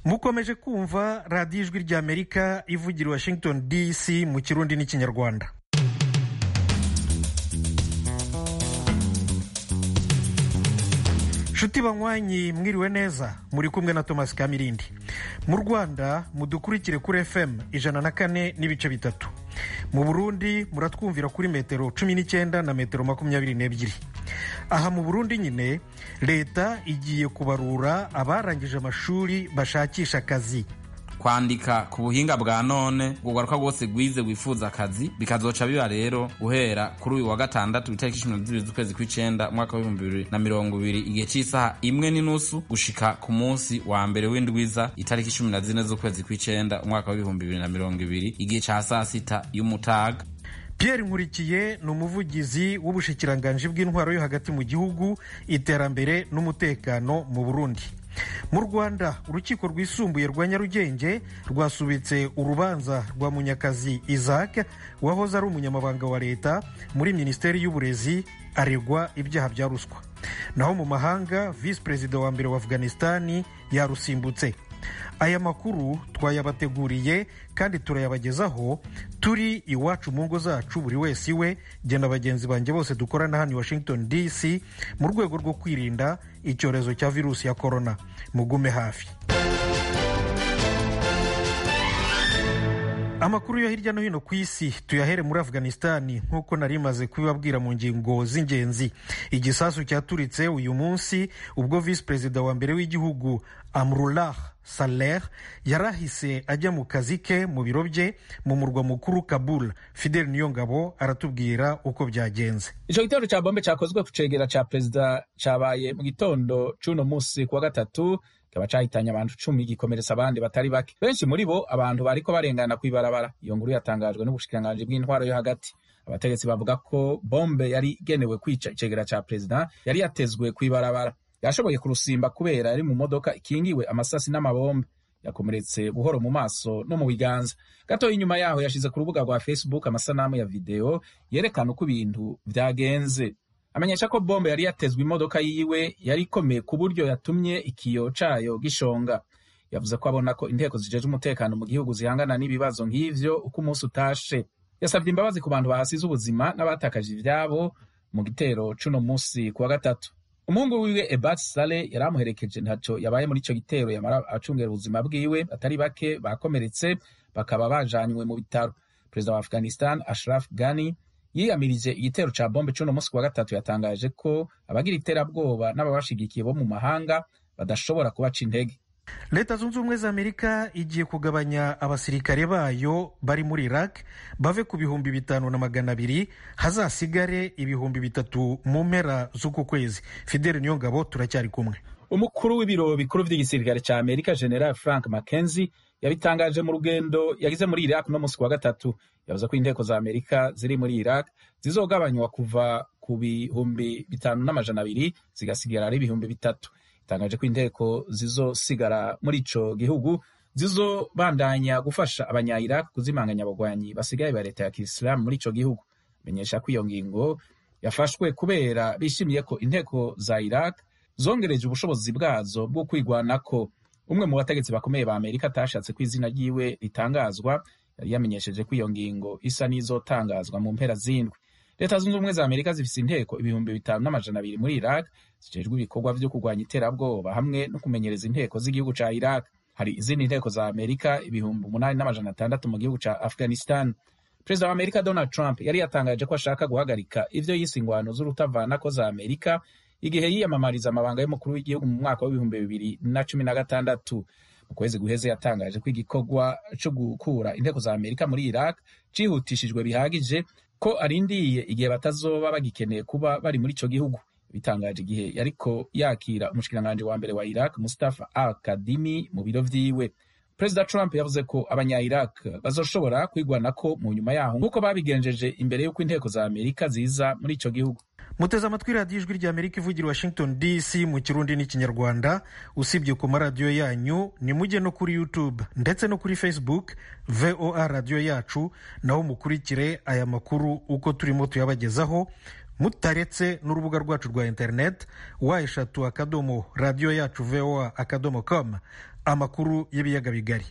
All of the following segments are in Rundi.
mukomeje kumva radiyo ijwi ry'amerika ivugira washington dc mu kirundi n'ikinyarwanda nshuti banywanyi mwiriwe neza muri kumwe na thomas kamirindi mu rwanda mudukurikire kuri fm ijana na kane n'ibice bitatu mu burundi muratwumvira kuri metero cumi n'icyenda na metero makumyabiri n'ebyiri aha mu burundi nyine leta igiye kubarura abarangije amashuri bashakisha akazi kwandika ku buhinga bwa none ugaruka rwose rwize wifuza akazi bikazoca biba rero guhera kuri uyu wa gatandatu itariki cumi na zibiri z'ukwezi kw'icenda umwaka w'ibihumbi bibiri na mirongo ibiri igihe cy'isaha imwe n'inusu gushika ku munsi wa mbere w'indwiza itariki cumi na zine z'ukwezi kw'icenda umwaka w'ibihumbi bibiri na mirongo ibiri igihe ca saa sita y'umutaga Pierre Nkurikiye ni umuvugizi w'ubushikiranganji bw'intwaro yo hagati mu gihugu iterambere n'umutekano mu Burundi mu rwanda urukiko rwisumbuye rwa nyarugenge rwasubitse urubanza rwa munyakazi isaac wahoze ari umunyamabanga wa leta muri minisiteri y'uburezi aregwa ibyaha bya ruswa naho mu mahanga visi perezida wa mbere wa afghanistani yarusimbutse aya makuru twayabateguriye kandi turayabagezaho turi iwacu mu ngo zacu buri wese iwe genda bagenzi banjye bose dukorana hano i washington dc mu rwego rwo kwirinda icyorezo cya virusi ya korona mugume hafi amakuru yo hirya no hino ku isi tuyahere muri afghanistani nk'uko nari maze kubibabwira mu ngingo z'ingenzi igisasu cyaturitse uyu munsi ubwo visi perezida wa mbere w'igihugu amrullah saleh yarahise ajya mu kazi ke mu biro bye mu murwa mukuru kabul fidel niyongabo aratubwira uko byagenze ico gitero ca bombe cakozwe ku cegera ca perezida cabaye mu gitondo c'uno musi kuwa gatatu kikaba cahitanye abantu cumi gikomeretsa abandi batari bake benshi muri bo abantu bariko barengana kw'ibarabara iyo nkuru yatangajwe n'ubushikiranganji bw'intwaro yo hagati abategetsi bavuga ko bombe yari igenewe kwica icegera ca perezida yari yatezwe kw'ibarabara yashoboye kurusimba kubera yari mu modoka ikingiwe amasasi n'amabombe yakomeretse buhoro mu maso no mu biganza gatoya inyuma yaho yashize ku rubuga rwa facebook amasanamu ya videwo yerekana uko ibintu vyagenze amenyesha ko bombe yari yatezwe imodoka yiwe yari ikomeye ku buryo yatumye ikiyo cayo gishonga yavuze ko abona ko inteko zijeje umutekano mu gihugu zihangana n'ibibazo nk'ivyo uko umunsi utashe yasabye imbabazi ku bantu bahasize ubuzima n'abatakaje ivyabo mu gitero c'uno munsi kuwa gatatu umuhungu wiwe ebat sale yari amuherekeje ntaco yabaye muri ico gitero yamara acungera ubuzima bwiwe atari bake bakomeretse bakaba bajanywe mu bitaro perezida wa afghanistan ashraf ghani yiyamirije igitero ca bombe c'uno munsi kuwa gatatu yatangaje ko abagira iterabwoba n'ababashigikiye bo mu mahanga badashobora kubaca intege leta zunze ubumwe za amerika igiye kugabanya abasirikare bayo bari muri iraq bave ku bihumbi bitanu na magana abiri hazasigare ibihumbi bitatu mu mpera z'uku kwezi fideli niyongabo turacyari kumwe umukuru w'ibiro bikuru vy'igisirikare ca amerika general frank mckenzie yabitangaje mu rugendo yagize muri iraq no munsi kuwa gatatu yavuze ko inteko za amerika ziri muri iraq zizogabanywa kuva ku bihumbi bitanu n'amajana abiri zigasigara ari ibihumbi bitatu itangaje ko inteko zizosigara muri ico gihugu zizobandanya gufasha abanya iraq kuzimanganya abagwanyi basigaye ba leta ya kisilamu muri ico gihugu menyesha ko iyo ngingo yafashwe kubera bishimiye ko inteko za iraq zongereje ubushobozi bwazo bwo kwigwanako umwe mu bategetsi bakomeye ba amerika atashatse ko izina ryiwe ritangazwa yari yamenyesheje ko iyo ngingo isa n'izotangazwa mu mpera z'indwi leta zunze ubumwe za amerika zifise inteko ibihumbi bitanu n'amajana abiri muri iraq zijejwe ibikorwa vyo kurwanya iterabwoba hamwe no kumenyereza inteko z'igihugu ca iraq hari izindi nteko za amerika ibihumbi umunani n'amajana atandatu mu gihugu ca afghanistan perezida wa amerika donald trump yari yatangaje ko ashaka guhagarika ivyo yise ingwano z'urutavanako za amerika igihe yiyamamariza amabanga y'umukuru w'igihugu mu mwaka w'ibihumbi bibiri na cumi na gatandatu mu kwezi guheze yatangaje ko igikorwa co gukura inteko za amerika muri iraq cihutishijwe bihagije ko arindiye igihe batazoba bagikeneye kuba bari muri ico gihugu bitangaje igihe yariko yakira umushikiranganji wa mbere wa iraq mustafa al kadimi mu biro vyiwe perezida trump yavuze ko abanya iraq bazoshobora kwigwanako mu nyuma yaho nk'uko babigenjeje imbere y'uko inteko za amerika ziza muri ico gihugu muteze amatwi radiyo ijwi rya amerika ivugira washington dc mu kirundi n'ikinyarwanda usibye ku maradiyo yanyu ni mujye no kuri youtube ndetse no kuri facebook voa radiyo yacu naho mukurikire aya makuru uko turimo tuyabagezaho mutaretse n'urubuga rwacu rwa interineti wa eshatu akadomo radiyo yacu voa akadomo com amakuru y'ibiyaga bigari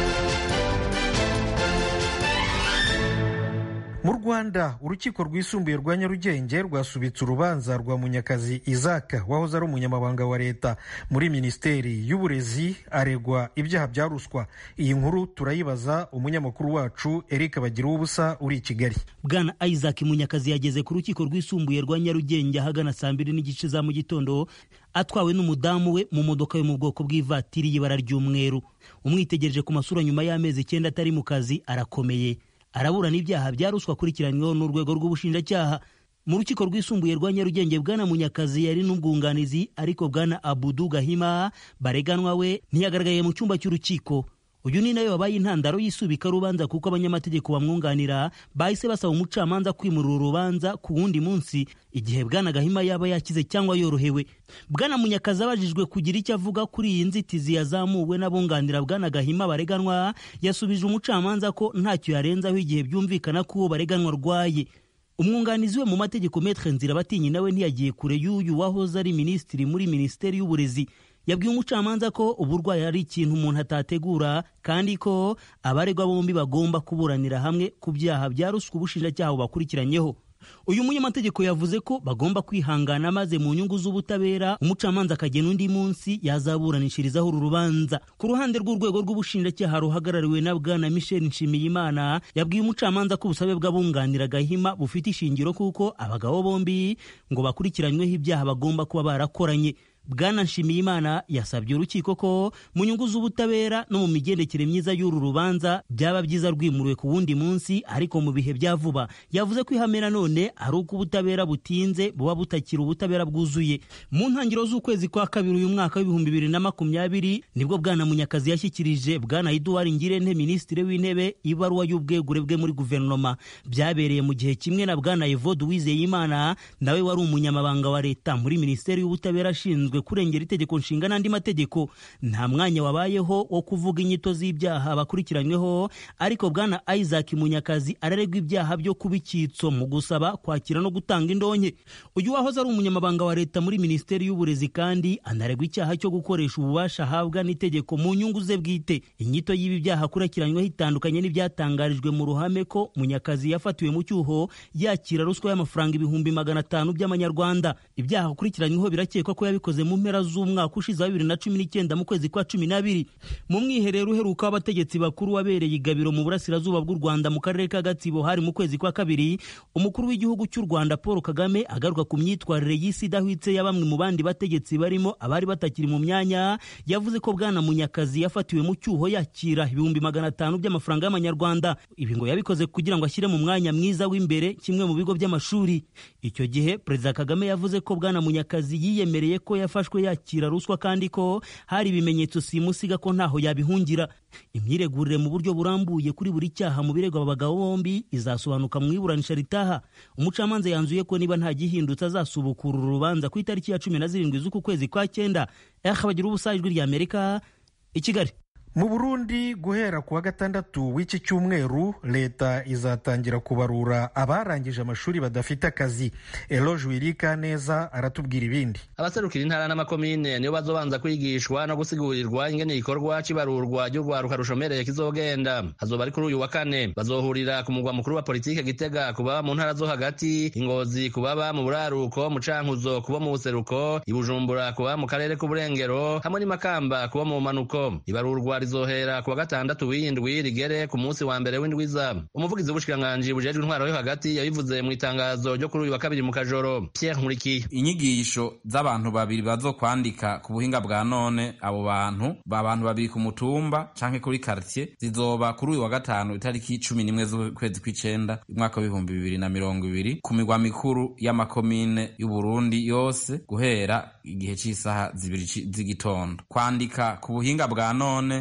mu rwanda urukiko rwisumbuye rwa nyarugenge rwasubitse urubanza rwa munyakazi izaka wahoze ari umunyamabanga wa leta muri minisiteri y'uburezi aregwa ibyaha bya ruswa iyi nkuru turayibaza umunyamakuru wacu eric bagira ubusa uri i kigali bwana isaac munyakazi yageze ku rukiko rwisumbuye rwa nyarugenge ahagana saa mbiri n'igice za mu gitondo atwawe n'umudamu we mu modoka yo mu bwoko bw'ivatiri y'ibara ry'umweru umwitegereje ku masura nyuma y'amezi icyenda atari mu kazi arakomeye araburana ibyaha bya ruswa akurikiranyweho n'urwego rw'ubushinjacyaha mu rukiko rwisumbuye rwa nyarugenge bwana munyakazi yari n'ubwunganizi ariko bwana abudu gahima bareganwa we ntiyagaragaye mu cyumba cy'urukiko uyu ni nawe wabaye intandaro y'isubika rubanza kuko abanyamategeko bamwunganira bahise basaba umucamanza kwimurira urubanza ku wundi munsi igihe bwana gahima yaba yakize cyangwa yorohewe bwana munyakazi abajijwe kugira icyo avuga kuri iyi nzitizi yazamuwe n'abunganira bwana gahima bareganwa yasubije umucamanza ko ntacyo yarenzaho igihe byumvikana ko uwo bareganwa arwaye umwunganizi we mu mategeko metre nzira batinyi nawe ntiyagiye kure y'uyu wahoze ari minisitiri muri minisiteri y'uburezi yabwiye umucamanza ko uburwayi ari ikintu umuntu atategura kandi ko abaregwa bombi bagomba kuburanira hamwe ku byaha bya ruswa ubushinjacyaha bubakurikiranyeho uyu munyamategeko yavuze ko bagomba kwihangana maze mu nyungu z'ubutabera umucamanza akagena undi munsi yazaburanishirizaho uru rubanza ku ruhande rw'urwego rw'ubushinjacyaha ruhagarariwe na bwana michel nshimiyimana yabwiye umucamanza ko ubusabe bw'abunganira gahima bufite ishingiro kuko abagabo bombi ngo bakurikiranyweho ibyaha bagomba kuba barakoranye bwana nshimiyimana yasabye urukiko ko mu nyungu z'ubutabera no mu migendekere myiza y'uru rubanza byaba byiza rwimuriwe ku wundi munsi ariko mu bihe bya vuba yavuze ko ihame nanone ari uko ubutabera butinze buba butakiri ubutabera bwuzuye mu ntangiriro z'ukwezi kwa kabiri uyu mwaka w'ibihumbi bibiri na makumyabiri nibwo bwana munyakazi yashyikirije bwana eduward ngirente minisitiri w'intebe ibaruwa y'ubwegure bwe muri guverinoma byabereye mu gihe kimwe na bwana evode uwizeyimana nawe wari umunyamabanga wa leta muri minisiteri y'ubutabera ashinzwe kurengera itegeko nshinga n'andi mategeko nta mwanya wabayeho wo kuvuga inyito z'ibyaha bakurikiranyweho ariko bwana isaac munyakazi araregwa ibyaha byo kuba icyitso mu gusaba kwakira no gutanga indonke uyu wahoze ari umunyamabanga wa leta muri minisiteri y'uburezi kandi anaregwa icyaha cyo gukoresha ububasha ahabwa n'itegeko mu nyungu ze bwite inyito y'ibi byaha akurikiranyweho itandukanye n'ibyatangarijwe mu ruhame ko munyakazi yafatiwe mu cyuho yakira ruswa y'amafaranga ibihumbi magana atanu by'amanyarwanda ibyaha akurikiranyweho birakekwa ko yabikoze mu mpera z'umwaka ushize wa bibiri na cumi n'icyenda mu kwezi kwa cumi n'abiri mu mwiherero uheruka w'abategetsi bakuru wabereye igabiro mu burasirazuba bw'u rwanda mu karere ka gatsibo hari mu kwezi kwa kabiri umukuru w'igihugu cy'u rwanda paul kagame agaruka ku myitwarire y'isi idahwitse ya bamwe mu bandi bategetsi barimo abari batakiri mu myanya yavuze ko bwana munyakazi yafatiwe mu cyuho yakira ibihumbi magana atanu by'amafaranga y'amanyarwanda ibi ngo yabikoze kugira ngo ashyire mu mwanya mwiza w'imbere kimwe mu bigo by'amashuri icyo gihe perezida kagame yavuze ko bwana munyakazi yiyemereye ko yafashwe yakira ruswa kandi ko hari ibimenyetso simusiga ko ntaho yabihungira imyiregurire mu buryo burambuye kuri buri cyaha mu birego aba bagabo bombi izasobanuka mu iburanisha ritaha umucamanza yanzuye ko niba nta gihindutse azasubukura uru rubanza ku itariki ya cumi na zirindwi z'uku kwezi kwa cyenda bagira ubusa ijwi rya amerika i kigali mu burundi guhera ku wa gatandatu w'iki cyumweru leta izatangira kubarura abarangije amashuri badafite akazi eloge wirika neza aratubwira ibindi abaserukira intara n'amakomine nibo bazobanza kwigishwa no gusigurirwa ingene igikorwa cy'ibarurwa ry'urwaruka rushomereye kizogenda hazoba ari kuri uyu wa kane bazohurira ku mugwa mukuru wa politike gitega ku baba mu ntara zo hagati ingozi ku baba mu buraruko mu cankuzo kubo mu buseruko ibujumbura ku baba mu karere k'uburengero hamwe n'imakamba kubo mu manuko ibarurwa rizohera ku wa gatandatu w'indwi rigere ku munsi wa mbere w'indwiza umuvugizi w'ubushikiranganji bujejwe intwaro yo hagati yabivuze mu itangazo ryo kuri uyu wa kabiri mu kajoro Pierre Nkurikiye inyigisho z'abantu babiri bazo kwandika ku buhinga bwa none abo bantu abantu babiri ku mutumba canke kuri quartier zizoba kuri uyu wa gatanu itariki cumi n'imwe z'ukwezi kw'icenda umwaka w'ibihumbi bibiri na mirongo ibiri ku migwa mikuru y'amakomine y'uburundi yose guhera igihe c'isaha zibiri z'igitondo kwandika ku buhinga bwa none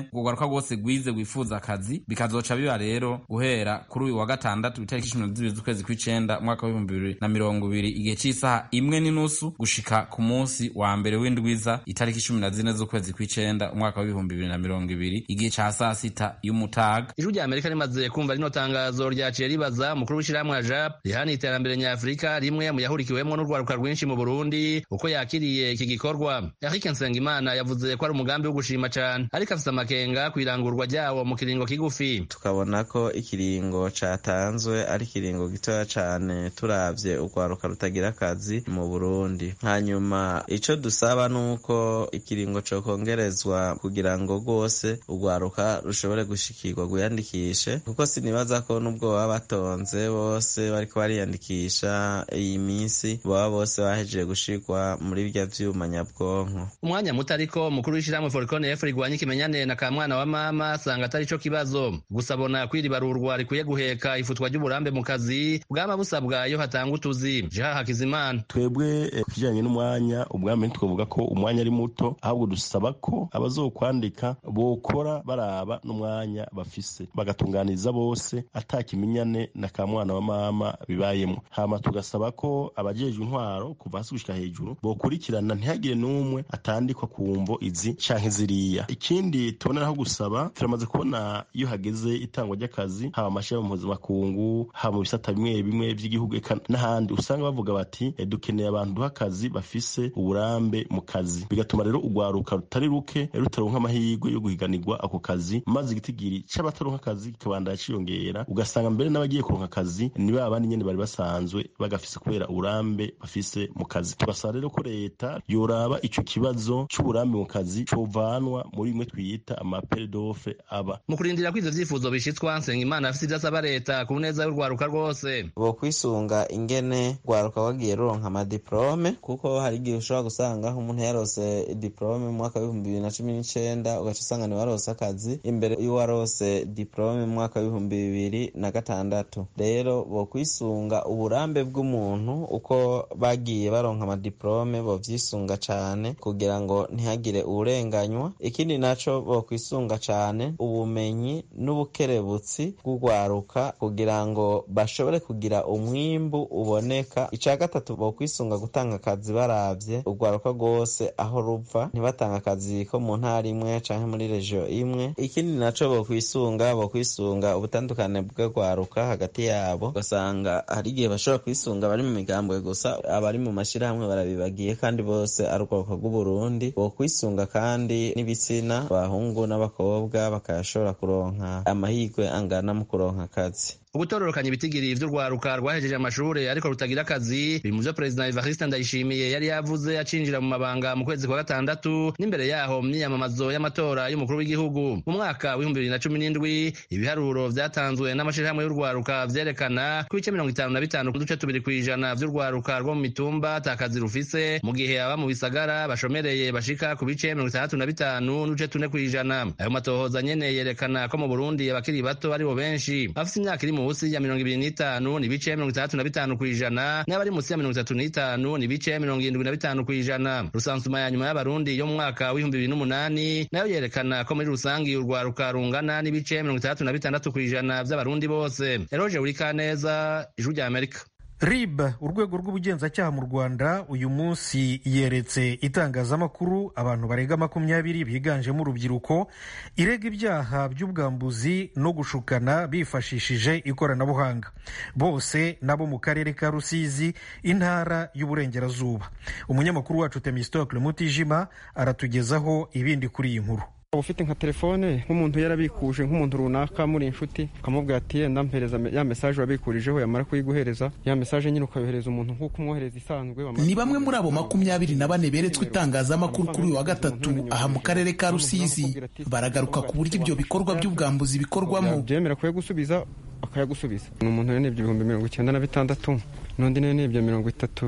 urwaruka rwose rwize rwifuza akazi bikazoca biba rero guhera kuri uyu wa gatandatu itariki cumi na zibiri z'ukwezi kw'icenda umwaka w'ibihumbi bibiri na mirongo ibiri igihe c'isaha imwe n'inusu gushika ku munsi wa mbere w'indwiza itariki cumi na zine z'ukwezi kw'icenda umwaka w'ibihumbi bibiri na mirongo ibiri igihe ca saa sita y'umutaga ijwi rya amerika rimaze kumva rino tangazo ryaciye ribaza umukuru w'ishirahamwe ya jap rihana iterambere nyafurika rimwe mu yahurikiwemwo n'urwaruka rwinshi mu burundi uko yakiriye iki gikorwa eric nsengimana yavuze ko ari umugambi wo gushima cane ariko afise amakenga kw'irangurwa ryawo mu kiringo kigufi tukabona ko ikiringo catanzwe ari ikiringo gitoya cane turavye urwaruka rutagira akazi mu burundi hanyuma ico dusaba nuko ikiringo cokongerezwa kugira ngo rwose urwaruka rushobore gushikirwa rwiyandikishe kuko sinibaza ko nubwo baba batonze bose bariko bariyandikisha iyi minsi baba bose bahejeje gushirwa muri birya vyuma nyabwonko umwanya muto ariko umukuru w'ishirahamwe forikone efu rigwanya ikimenyane na ka mwana wa mama asanga atari co kibazo gusa abona kwiribarurwa rikwiye guheka ifutwa ry'uburambe mu kazi bwaba busabwa iyo hatanga utuzi jeha hakizimana twebwe ku kijanye n'umwanya ubwami ntitwavuga ko umwanya ari muto ahubwo dusaba ko abazokwandika bokora baraba n'umwanya bafise bagatunganiza bose ata kimenyane na ka mwana wa mama bibayemwo hama tugasaba ko abajejwe intwaro kuva hasi gushika hejuru bokurikirana ntihagire n'umwe atandikwa ku mvo izi canke ziriya ikindi tuboneraho gusaba turamaze kubona iyo hageze itangwa ry'akazi haba amashirahamwe mpuzamakungu haba mu bisata bimwe bimwe vy'igihugu eka n'ahandi usanga bavuga bati e, dukeneye abantu duha akazi bafise uburambe mu kazi bigatuma rero urwaruka rutari ruke rutaronka amahirwe yo guhiganirwa ako kazi maze igitigiri c'abataronka akazi kikabandanya ciyongera ugasanga mbere n'abagiye kuronka akazi ni ba bandi nyene bari basanzwe bagafise kubera uburambe bafise mu kazi tugasaba rero ko leta yoraba ico kibazo c'uburambe mu kazi covanwa muri bimwe twita amaperedofe aba mu kurindira ko ivyo vyifuzo bishitswa nsengimana afise ivyo asaba leta ku neza y'urwaruka rwose bo kwisunga ingene rwaruka wagiye ruronka amadiplome kuko hari igihe ushobora gusanga umuntu yarose diplome mu mwaka w'ibihumbi bibiri na cumi n'icenda ugaca usanga ni warose akazi imbere y'uwarose diplome mu mwaka w'ibihumbi bibiri na gatandatu rero bo kwisunga uburambe bw'umuntu uko bagiye baronka amadiplome bo vyisunga cane kugira ngo ntihagire uwurenganywa ikindi naco bo kwisunga cane ubumenyi n'ubukerebutsi bw'urwaruka kugira ngo bashobore kugira umwimbu uboneka ica gatatu bo kwisunga gutanga akazi baravye urwaruka rwose aho ruva ntibatanga akazi ko mu ntara imwe canke muri regio imwe ikindi naco bo kwisunga bo kwisunga ubutandukane bw'urwaruka hagati yabo ugasanga hari igihe bashobora kwisunga bari mu migambwe gusa abari mu mashirahamwe barabibagiye kandi bose ari urwaruka rw'uburundi bo kwisunga kandi n'ibitsina abahungu n'abakobwa bakayashobora kuronka amahirwe angana mu kuronka akazi ugutororokanya ibitigiri vy'urwaruka rwahejeje amashure ariko rutagira akazi biri mu vyo perezida evariste ndayishimiye yari yavuze acinjira mu mabanga mu kwezi kwa gatandatu n'imbere yaho mu myiyamamazo y'amatora y'umukuru w'igihugu mu mwaka w'ibihumbi bibiri na cumi n'indwi ibiharuro vyatanzwe n'amashirahamwe y'urwaruka vyerekana ko ibice mirongo itanu na bitanu ku duce tubiri kw'ijana vy'urwaruka rwo mu mitumba ata kazi rufise mu gihe aba mu bisagara bashomereye bashika ku bice mirongo itandatu na bitanu n'uduce tune kw'ijana ayo matohoza nyene yerekana ko mu burundi abakiri bato aribo benshi bafise imyaka iri munsi ya mirongo ibiri n'itanu ni bice mirongo itandatu na bitanu kw'ijana n'abari munsi ya mirongo itatu n'itanu ni bice mirongo irindwi na bitanu kw'ijana rusansuma ya nyuma y'abarundi yo mu mwaka w'ibihumbi bibiri n'umunani nayo yerekana ko muri rusangi urwaruka rungana n'ibice mirongo itandatu na bitandatu kw'ijana vy'abarundi bose eroje urikaneza ijwi rya amerika rib urwego rw'ubugenzacyaha mu rwanda uyu munsi yeretse itangazamakuru abantu barenga makumyabiri biganjemo urubyiruko irega ibyaha by'ubwambuzi no gushukana bifashishije ikoranabuhanga bose nabo mu karere ka rusizi intara y'uburengerazuba umunyamakuru wacu temistokle mutijima aratugezaho ibindi kuri iyi nkuru waba ufite nka telefone nk'umuntu yarabikuje nk'umuntu runaka muri inshuti ukamubwira ati yenda mpereza ya mesaje wabikurijeho yamara kuyiguhereza ya mesaje nyine ukayohereza umuntu nk'uko umwohereza isanzwe ni bamwe muri abo makumyabiri na bane beretswe itangazamakuru kuri uyu wa gatatu aha mu karere ka rusizi baragaruka ku buryo ibyo bikorwa by'ubwambuzi bikorwamo byemera kuyagusubiza akayagusubiza ni umuntu yanebye ibihumbi mirongo icyenda na bitandatu n'undi yanebye mirongo itatu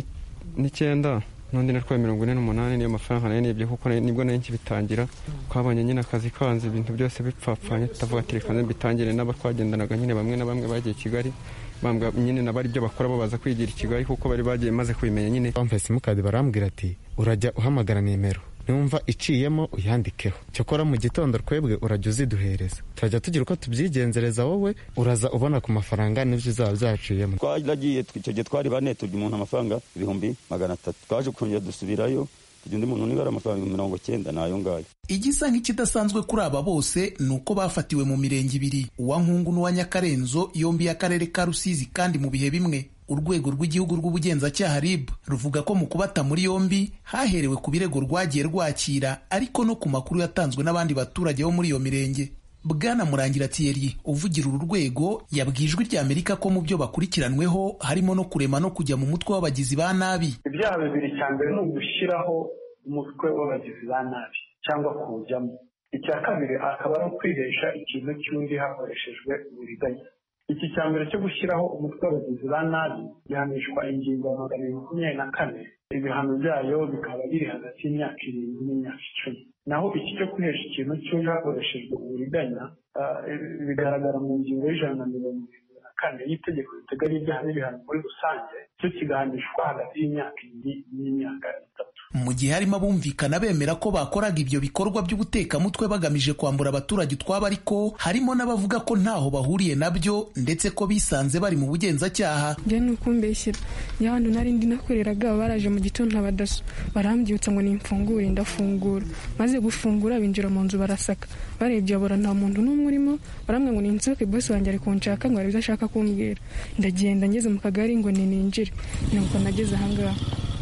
n'icyenda n'undi natwaye mirongo ine n'umunani niyo mafaranga nayo nibye kuko nibwo nari nkibitangira twabonye nyine akazi kanze ibintu byose bipfapfanye tutavuga ati reka mbitangire n'abo twagendanaga nyine bamwe na bamwe bagiye kigali bambwa nyine nabo ari byo bakora bo baza kwigira i kigali kuko bari bagiye maze kubimenya nyine bambaye simukadi barambwira ati urajya uhamagara nimero numva iciyemo uyandikeho cyokora mu gitondo twebwe urajya uziduhereza turajya tugira uko tubyigenzereza wowe uraza ubona ku mafaranga n'ibyo uzaba byaciyemo twaragiye icyo gihe twari bane turya umuntu amafaranga ibihumbi magana atatu twaje kongera dusubirayo tugira undi muntu nibara amafaranga mirongo cyenda nayo ngayo igisa nk'ikidasanzwe kuri aba bose ni uko bafatiwe mu mirenge ibiri uwa nkungu n'uwa nyakarenzo yombi y'akarere ka rusizi kandi mu bihe bimwe urwego rw'igihugu rw'ubugenzacyaha rib ruvuga ko mu kubata muri yombi haherewe ku birego rwagiye rwakira ariko no ku makuru yatanzwe n'abandi baturage bo muri iyo mirenge bwana murangira thierry uvugira uru rwego yabwiye ijwi ry'amerika ko mu byo bakurikiranweho harimo no kurema no kujya mu mutwe w'abagizi ba nabi ibyaha bibiri cya mbere ni ugushyiraho umutwe w'abagizi ba nabi cyangwa kuwujyamo icya kabiri akaba ari ukwihesha ikintu cy'undi hakoreshejwe uburiganya iki cya mbere cyo gushyiraho umutwe w'abagizi ba nabi gihanishwa ingingo ya magana abiri makumyabiri na kane ibihano byayo bikaba biri hagati y'imyaka irindwi n'imyaka icumi naho iki cyo kwihesha ikintu cy'undi hakoreshejwe uburiganya bigaragara mu ngingo y'ijana na mirongo irindwi na kane y'itegeko riteganya ibyaha n'ibihano muri rusange cyo kigahanishwa hagati y'imyaka ibiri n'imyaka itatu mu gihe harimo abumvikana bemera ko bakoraga ibyo bikorwa by'ubutekamutwe bagamije kwambura abaturage utwabo ariko harimo n'abavuga ko ntaho bahuriye nabyo ndetse ko bisanze bari mu bugenzacyaha njye ni ukumbeshyira njya hano nari ndi nakoreraga baraje mu gitondo abadaso barambyutsa ngo nimfungure ndafungura maze gufungura binjira mu nzu barasaka barebye babura nta muntu n'umwe urimo barambwira ngo ninsohoke bose wanjye ari kunshaka ngo arebe ibyo ashaka kumbwira ndagenda ngeze mu kagari ngo ninjire nuko nageze ahangaha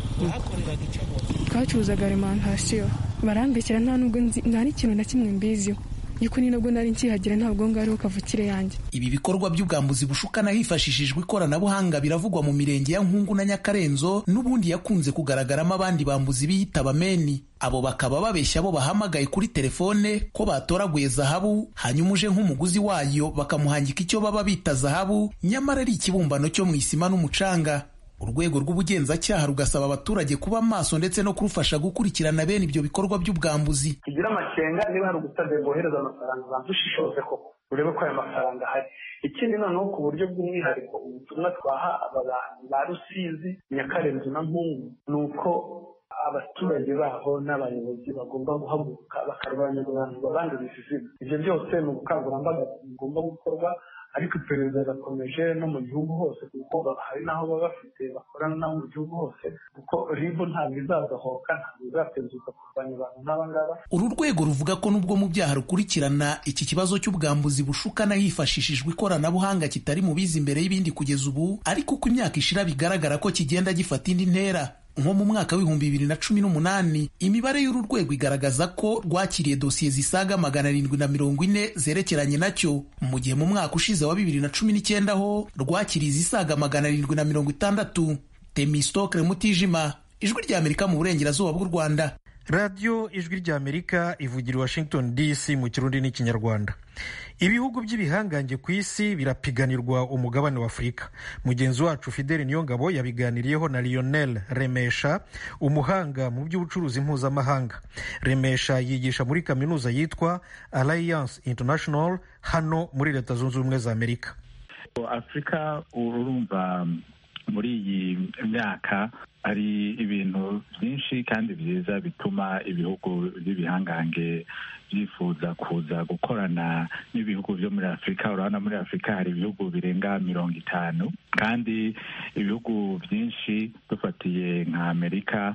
twacuruzaga alimantasiyo barambekera nta nubwo nta n'ikintu na kimwe mbiziho yuko ni nabwo nari nkihagera ntabwo ngariho kavukire yanjye ibi bikorwa by'ubwambuzi bushukana hifashishijwe ikoranabuhanga biravugwa mu mirenge ya nkungu na nyakarenzo n'ubundi yakunze kugaragaramo abandi bambuzi biyita abameni abo bakaba babeshya abo bahamagaye kuri telefone ko batoraguye zahabu hanyuma uje nk'umuguzi wayo bakamuhangika icyo baba bita zahabu nyamara ari ikibumbano cyo mu isima n'umucanga urwego rw'ubugenzacyaha rugasaba abaturage kuba maso ndetse no kurufasha gukurikirana bene ibyo bikorwa by'ubwambuzi tugira amakenga niba hari ugusabye bohereza amafaranga banza ushishoze koko urebe ko ayo mafaranga ahari ikindi noneho ku buryo bw'umwihariko ubutumwa twaha aba bantu ba rusizi nyakarenzo na mpungu ni uko abaturage baho n'abayobozi bagomba guhaguruka bakarwanya abantu babanduriza izina ibyo byose ni ubukangurambaga bugomba gukorwa ariko iperereza rirakomeje no mu gihugu hose kuko hari n'aho baba bafite bakorana nabo mu gihugu hose kuko ribu ntabwo izazahoka ntabwo izatezuka kurwanya abantu nk'aba ngaba uru rwego ruvuga ko nubwo mu byaha rukurikirana iki kibazo cy'ubwambuzi bushukana hifashishijwe ikoranabuhanga kitari mu bizi imbere y'ibindi kugeza ubu ariko uko imyaka ishira bigaragara ko kigenda gifata indi ntera nko mu mwaka w'ibihumbi bibiri na cumi n'umunani imibare y'uru rwego igaragaza ko rwakiriye dosiye zisaga magana arindwi na mirongo ine zerekeranye nacyo mu gihe mu mwaka ushize wa bibiri na cumi n'icyenda ho rwakiriye izisaga magana arindwi na mirongo itandatu temistokre mutijima ijwi ry'amerika mu burengerazuba bw'u rwanda radiyo ijwi ry'amerika ivugira i washington dc mu kirundi n'ikinyarwanda ibihugu by'ibihangange ku isi birapiganirwa umugabane wa afurika mugenzi wacu fideli niyongabo yabiganiriyeho na lionel remesha umuhanga mu by'ubucuruzi mpuzamahanga remesha yigisha muri kaminuza yitwa alliance international hano muri leta zunze ubumwe za amerika afurika urumva muri iyi myaka hari ibintu byinshi kandi byiza bituma ibihugu by'ibihangange byifuza kuza gukorana n'ibihugu byo muri afurika urabona muri afurika hari ibihugu birenga mirongo itanu kandi ibihugu byinshi dufatiye nka amerika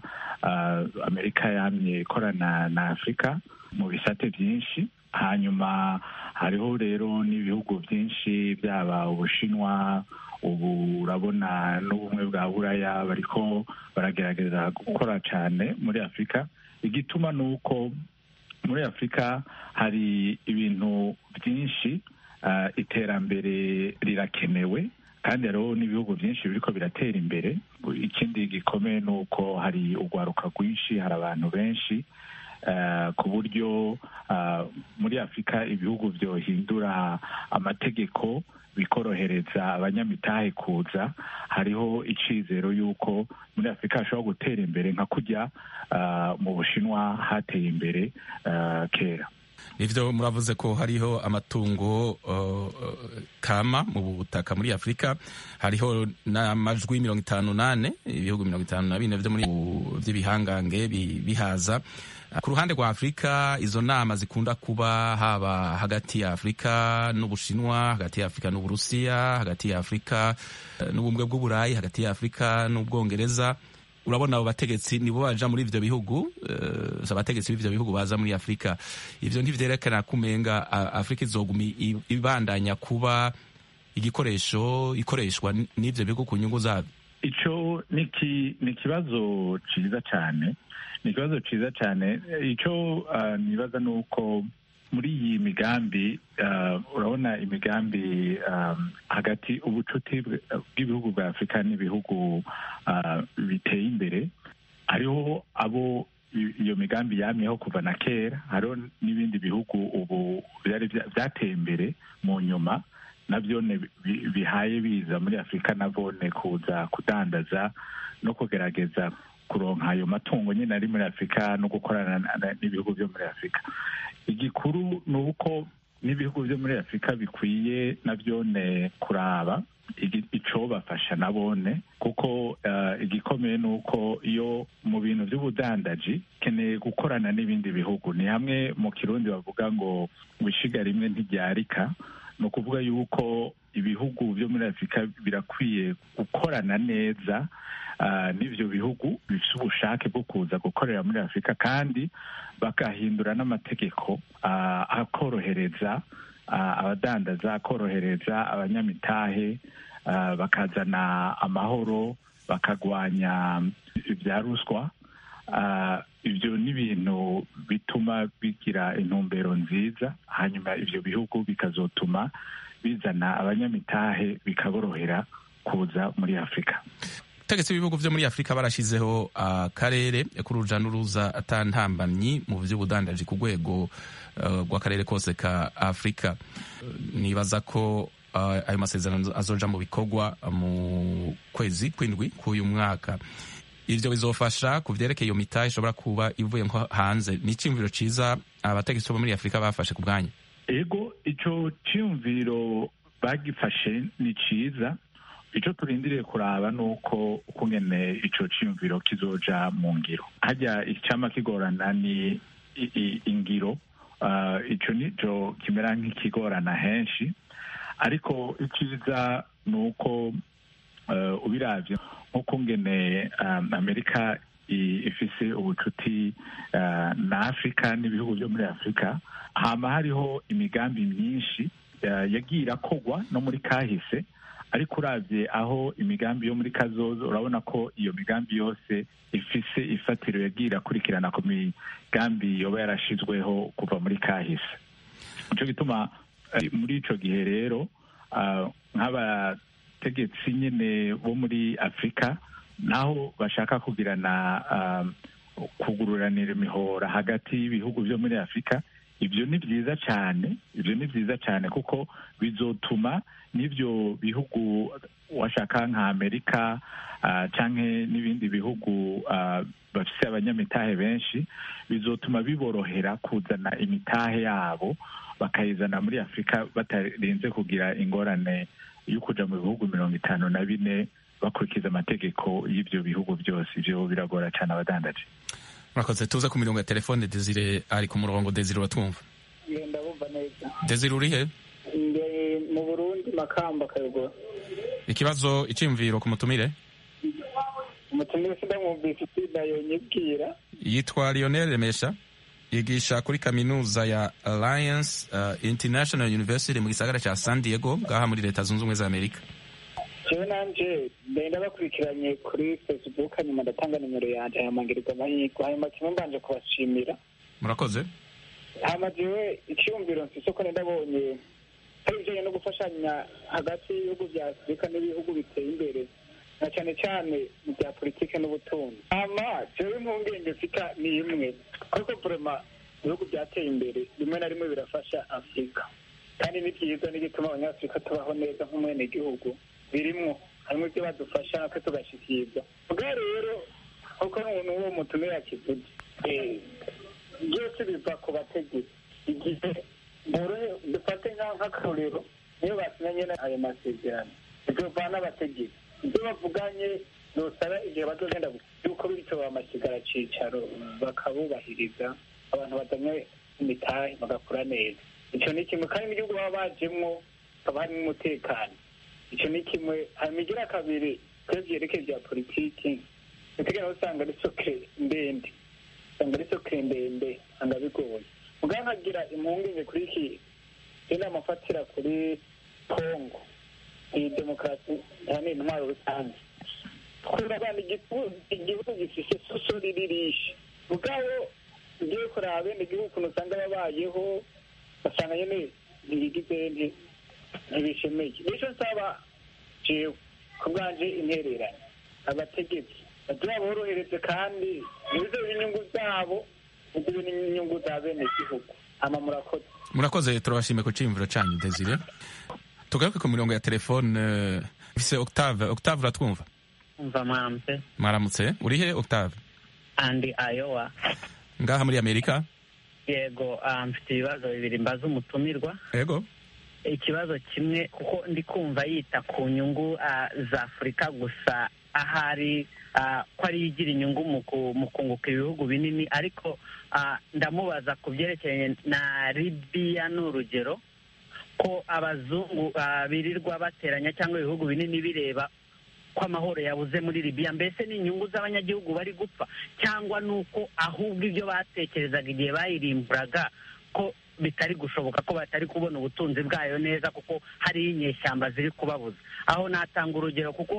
uh, amerika yamye ikorana na afurika mu bisate byinshi hanyuma hariho rero n'ibihugu byinshi byaba ubushinwa ubu urabona n'ubumwe bwa buraya bariko baragerageza gukora cyane muri afurika igituma ni uko muri afurika hari ibintu byinshi uh, iterambere rirakenewe kandi hariho n'ibihugu byinshi biriko biratera imbere ikindi gikomeye ni uko hari urwaruka rwinshi hari abantu benshi uh, ku buryo uh, muri afurika ibihugu byohindura amategeko bikorohereza abanyamitahe kuza hariho icizero y'uko muri afurika hashobora gutera imbere nka kujya uh, mu bushinwa hateye imbere uh, kera nivyo muravuze ko hariho amatungo uh, kama mu butaka muri afurika hariho n'amajwi mirongo itanu nane ibihugu mirongo itanu na bine vyo muri vy'ibihangange bihaza ku ruhande rwa afurika izo nama zikunda kuba haba hagati ya afurika n'ubushinwa hagati ya afurika n'uburusiya hagati ya afurika n'ubumwe bw'uburayi hagati ya afurika n'ubwongereza urabona abo bategetsi nibo baja muri ivyo bihugu uh, abategetsi b'ivyo bihugu baza muri afurika ivyo ntivyerekana kumenga afurika izoguma ibandanya kuba igikoresho ikoreshwa n'ivyo bihugu ku nyungu zavyo ico ni ikibazo ciza cane ni ikibazo ciza cyane icyo uh, nibaza ni uko muri iyi migambi uh, urabona imigambi um, hagati ubucuti bw'ibihugu bwa afurika n'ibihugu uh, biteye imbere hariho abo iyo migambi yamyeho kuva na kera hariho n'ibindi bihugu ubu byari byateye imbere mu nyuma nabyo bihaye biza muri afurika nabone kuza kudandaza no kugerageza kuronka ayo matungo nyine ari muri afurika no gukorana n'ibihugu byo muri afurika igikuru ni uko n'ibihugu byo muri afurika bikwiye nabyone kuraba icobafasha nabone kuko igikomeye ni uko iyo mu bintu by'ubudandaji keneye gukorana n'ibindi bihugu ni hamwe mu kirundi bavuga ngo ngo ishiga rimwe ntiryarika ni ukuvuga yuko ibihugu byo muri afurika birakwiye gukorana neza n'ibyo bihugu bifite ubushake bwo kuza gukorera muri afurika kandi bagahindura n'amategeko akorohereza abadandaza akorohereza abanyamitahe bakazana amahoro bakagwanya ibya ruswa ibyo ni ibintu bituma bigira intumbero nziza hanyuma ibyo bihugu bikazotuma bizana abanyamitahe bikaborohera kuza muri afurika ubutegetsi b'ibihugu byo muri afurika barashyizeho akarere k'uruja n'uruza atantambamyi mu by'ubudandaji ku rwego rw'akarere kose ka afurika nibaza ko ayo masezerano azoja mu bikorwa mu kwezi kw'indwi k'uyu mwaka ibyo bizofasha ku byerekeye iyo mitahe ishobora kuba ivuye nko hanze ni icyumviro cyiza abategetsi bo muri afurika bafashe ku bwanyu ego icyo cyumviro bagifashe ni cyiza icyo turindiriye kuraba ni uko ukungene icyo cyumviro kizoja mu ngiro hajya icyama kigorana ni ingiro icyo nicyo kimera nk'ikigorana henshi ariko icyiza ni uko ubirabye nk'ukungene amerika ifise ubucuti na afurika n'ibihugu byo muri afurika hama hariho imigambi myinshi yagiye irakogwa no muri kahise ariko urabye aho imigambi yo muri kazozo urabona ko iyo migambi yose ifise ifatiro yagiye irakurikirana ku migambi yoba yarashizweho kuva muri kahise nicyo gituma muri ico gihe rero nk'abategetsi nyine bo muri afurika naho bashaka kugirana kugururanira imihora hagati y'ibihugu byo muri afurika ibyo ni byiza cyane ibyo ni byiza cyane kuko bizotuma n'ibyo bihugu washaka nka amerika cyangwa n'ibindi bihugu bafite abanyamitahe benshi bizotuma biborohera kuzana imitahe yabo bakayizana muri afurika batarinze kugira ingorane yo kujya mu bihugu mirongo itanu na bine bakurikiza amategeko y'ibyo bihugu byose ibyo biragora cyane abadandaje murakoze tuza ku mirongo ya telefone desire ari ku murongo desire uratwumva ndabumva neza desire uri he mu burundi makamba kayogora ikibazo icyiyumviro ku mutumire umutumire sindamwumvise itsinda yonyibwira yitwa lionel remesha yigisha kuri kaminuza ya alliance uh, international university mu gisagara cya san diego ngaha muri leta zunze ubumwe za amerika jewe nanje ndenda bakurikiranye kuri facebook hanyuma ndatanga nimero yanje hanyuma ngirwa amahirwe hanyuma kimwe mbanje kubashimira murakoze hama jewe icyumviro mfise ko ndabonye hari ibijanye no gufashanya hagati y'ibihugu vya afurika n'ibihugu biteye imbere na cyane cyane mu bya politike n'ubutunzi hama jewe impungenge mfita ni imwe ariko vrema ibihugu byateye imbere rimwe na rimwe birafasha afurika kandi ni byiza n'igituma abanyafurika tubaho neza nk'umwenegihugu birimwo harimo ibyo badufasha natwe tugashikirwa bwa rero kuko n'uwo mutumire yakivuze byose biva ku bategetsi igihe borohe dufate nk'akarorero niyo basinyanye ayo masezerano ibyo bavana abategetsi ibyo bavuganye nosaba igihe bazogenda yuko bityo bamasigara cicaro bakabubahiriza abantu bazanye imitahe bagakora neza icyo ni kimwe kandi mu gihugu baba bajemwo haba harimo umutekano icyo ni kimwe hanyuma igira kabiri kuri byerekeye bya politiki utegera usanga ari soke ndende usanga ari soke ndende usanga bigoye mugabo nkagira impungenge kuri iki inama afatira kuri kongo iyi demokarasi yani intwaro rusange kurabana igihugu gifise soso riririshe mugabo ugiye kuraba bene igihugu ukuntu usanga babayeho basanga nyene ntibigize ntibishemeye nico nsaba jewe ku bwanje intererane abategetsi bagira borohereze kandi ntibizobe inyungu zabo bizobe n'inyungu za bene igihugu ama murakoze murakoze turabashimiye ku ciyumviro canyu desire tugaruke ku mirongo ya telefone ifise octave octave uratwumva umva mwaramutse mwaramutse urihe octave andi ayowa ngaha muri amerika yego mfite ibibazo bibiri mbaza umutumirwa yego ikibazo kimwe kuko ndi kumva yita ku nyungu za afurika gusa ahari ko ariyo igira inyungu mu kunguka ibihugu binini ariko ndamubaza ku byerekeranye na libiya ni urugero ko abazungu birirwa bateranya cyangwa ibihugu binini bireba ko amahoro yabuze muri libiya mbese ni inyungu z'abanyagihugu bari gupfa cyangwa ni uko ahubwo ibyo batekerezaga igihe bayirimburaga ko bitari gushoboka ko batari kubona ubutunzi bwayo neza kuko hariyo inyeshyamba ziri kubabuza aho natanga urugero kuko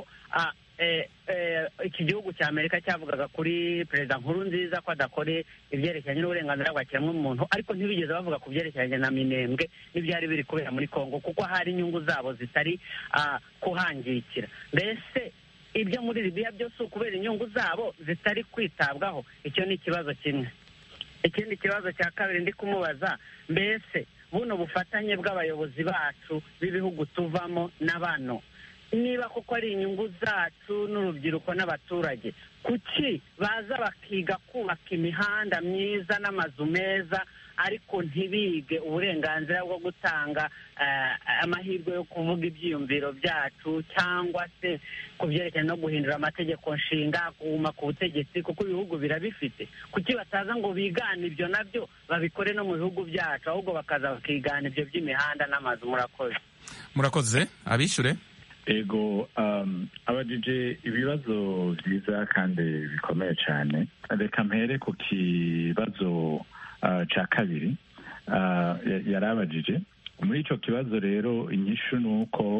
iki gihugu cya amerika cyavugaga kuri perezida nkuru nziza ko adakore ibyerekeranye n'uburenganzira bwa kiremwamuntu ariko ntibigeze bavuga ku byerekeranye na minembwe n'ibyari biri kubera muri congo kuko hari inyungu zabo zitari kuhangikira mbese ibyo muri libiya byose ukubera inyungu zabo zitari kwitabwaho icyo ni ikibazo kimwe ikindi kibazo cya kabiri ndi kumubaza mbese buno bufatanye bw'abayobozi bacu b'ibihugu tuvamo na bano niba koko ari inyungu zacu n'urubyiruko n'abaturage kuki baza bakiga kubaka imihanda myiza n'amazu meza ariko ntibige uburenganzira bwo gutanga amahirwe yo kuvuga ibyiyumviro byacu cyangwa se ku byerekeranye no guhindura amategeko nshinga kuguma ku butegetsi kuko ibihugu birabifite kuki bataza ngo bigane ibyo nabyo babikore no mu bihugu byacu ahubwo bakaza bakigana ibyo by'imihanda n'amazu murakoze murakoze abishyure ego abajije ibibazo byiza kandi bikomeye cyane reka mpere ku kibazo cya kabiri yari abajije muri icyo kibazo rero inyishu ni uko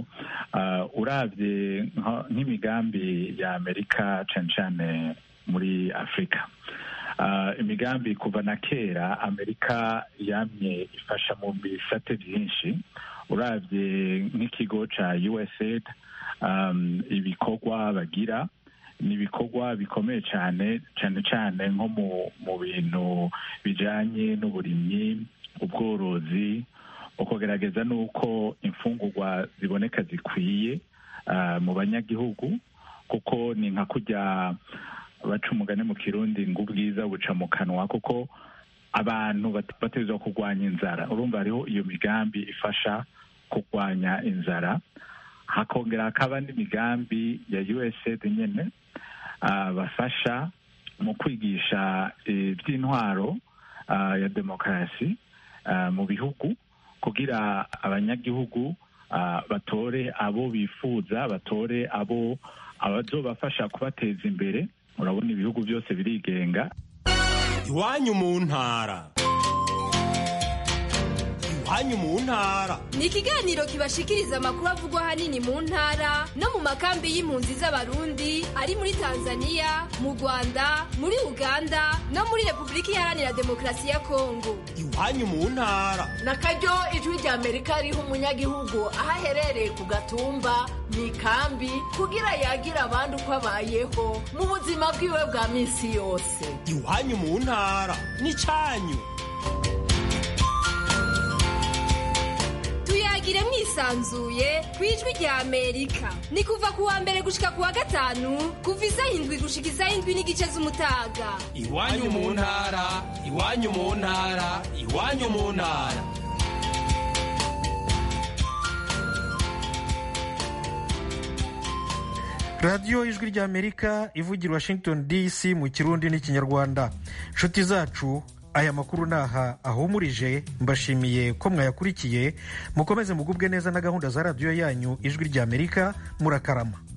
urabye nk'imigambi ya amerika cyane cyane muri afurika imigambi kuva na kera amerika yamye ifasha mu bisate byinshi urabye nk'ikigo cya usaid ibikorwa bagira ni ibikorwa bikomeye cyane cyane cyane nko mu bintu bijyanye n'uburimyi ubworozi ukugerageza n'uko imfungurwa ziboneka zikwiye mu banyagihugu kuko ni nka kujya baca umugani mu kirundi ngo ubwiza buca mu kanwa kuko abantu bategerezwa kurwanya inzara urumva hariho iyo migambi ifasha kurwanya inzara hakongera hakaba n'imigambi ya usaid nyine bafasha mu kwigisha iby'intwaro ya demokarasi mu bihugu kugira abanyagihugu batore abo bifuza batore abo abazobafasha kubateza imbere urabona ibihugu byose birigenga iwanyu mu ntara iwanyu mu ntara ni ikiganiro kibashikiriza amakuru avugwa ahanini mu ntara no mu makambi y'impunzi z'abarundi ari muri tanzania mu rwanda muri uganda no muri repubulika iharanira demokarasi ya kongo iwanyu mu ntara na karyo ijwi rya amerika riha umunyagihugu aho aherereye ku gatumba mu ikambi kugira yagire abandi uko abayeho mu buzima bwiwe bwa minsi yose iwanyu mu ntara n'icyanyu tuyagire mwisi yisanzuye ku ijwi rya amerika ni kuva ku wa mbere gushika ku wa gatanu kuva isaha indwi gushika isaha indwi n'igice z'umutaga iwanyu mu ntara iwanyu mu ntara iwanyu mu ntara radiyo ijwi ry'amerika ivugira washington dc mu kirundi n'ikinyarwanda nshuti zacu aya makuru naha ahumurije mbashimiye ko mwayakurikiye mukomeze mugubwe neza na gahunda za radiyo yanyu ijwi ry'amerika murakarama